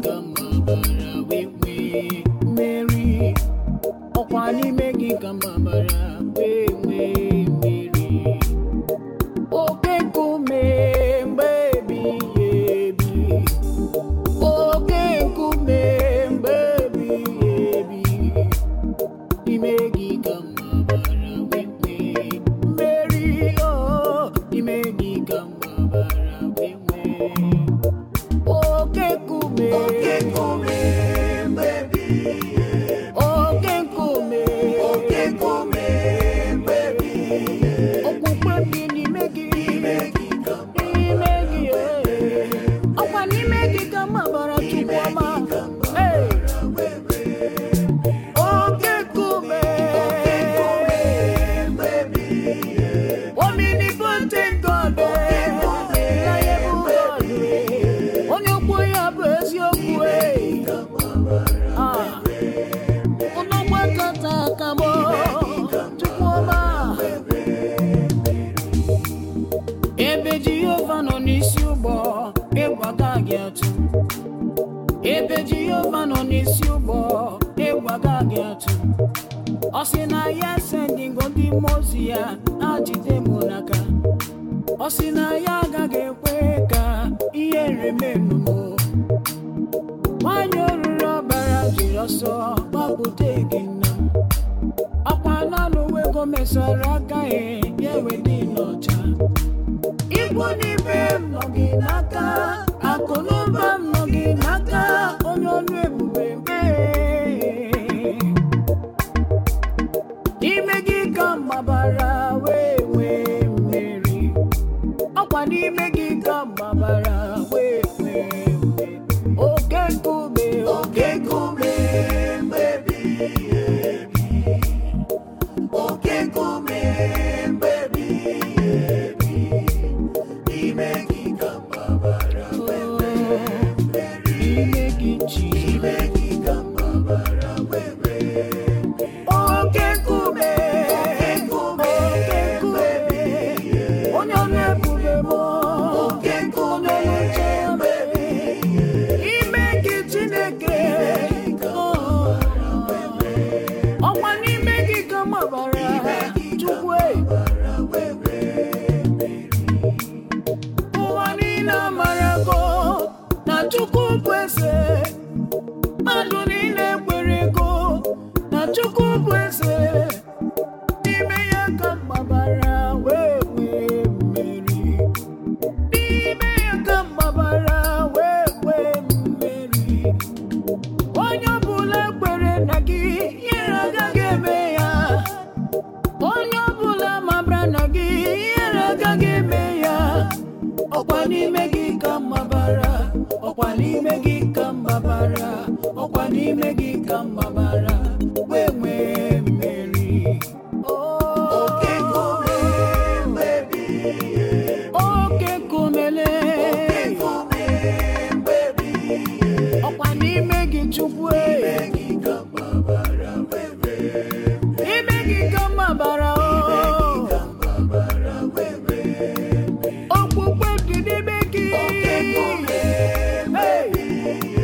ka mgbabara wee nwee mmeri ọkwa n'ime gị ka mgbabara wee nwee mmeri oke nkume mgbe ebighị ebi oke nkume mgbe ebighị ebi ime gị ka mgbabara wee nwee mmeri o ime gị ka mgbabara wee nwee oke nkume Oke nkume mgbe ebighị ebi. oke nkume Oke nkume mgbe ebighị ebi. okwukwe dị n'ime gị Ime gị ka n'ime gị ee. ọkwa n'ime gị ka mgbabara chukwu ọma Ee. oke nkume mgbe ebighị ebi. omnipotent God ee. Reliable God ee. onye okwu ya bụ eziokwu ee. Ah. Unu gbakọta aka m chukwu ọma ebe jehova nọ n'isi ụgbọ ịgwaga gị atụ ebe jehova nọ n'isi ụgbọ ịgwaga gị atụ ọ sị na ya sendingo ndị mmụọ ozi ya ha jide m n'aka ọ sị na ya agaghị ekwe ka ihe remenu m nwanyị oruru ọbara jiri ọsọ gbapụta gị nna m ọkwa naanị uwe ego mesara aka ya ya ewedị n'ọcha Ikwu n'ibe m nọ gị n'aka akụ na ụba m nọ gị n'aka onye ọrụ ebube mee n'ime gị ka m gbabara wee nwee mmeri ọkwa n'ime gị ka m gbabara wee nwee mmeri oke nkume Oke nkume mgbe ebighị ebi. Oke nkume mgbe ebighị ebi. Ime gị ka mgbabara wee nwee mmeri. n'ime gị chi Ime gị ka mgbabara wee nwee mmeri. oke nkume Oke nkume oke nkume mgbe ebighị ebi. onye ọrụ ebube m Oke nkume onye ọrụ nche mgbe ebighị ebi. ime gị chineke ọkwa n'ime gị ka m gbabara chukwu e. Mgbabara wee nwee mmeri. ụwa niile amarago na chukwu bụ eze mmadụ niile kwere ego na chukwu bụ eze n'ime ya ka m gbabara wee nwee mmeri n'ime ya ka m gbabara wee nwee mmeri onye ọbụla kwere na gị ihere agaghị eme ya onye ọbụla mabara na gị ihere agaghị eme ya ọkwa n'ime gị ka m gbabara ọkwa n'ime gị ka m gbabara ọkwa n'ime gị ka m gbabara wee nwee mmeri Oke nkume mgbe ebighị ebi. oke nkumele Nkume mgbe ebighị ebi. ọkwa n'ime gị chukwu e. Ime gị ka mgbabara wee nwee mmeri. ime gị ka m gbabara o Ka mgbabara wee nwee mmeri. okpukpe dị n'ime gị Oke nkume mgbe ebighị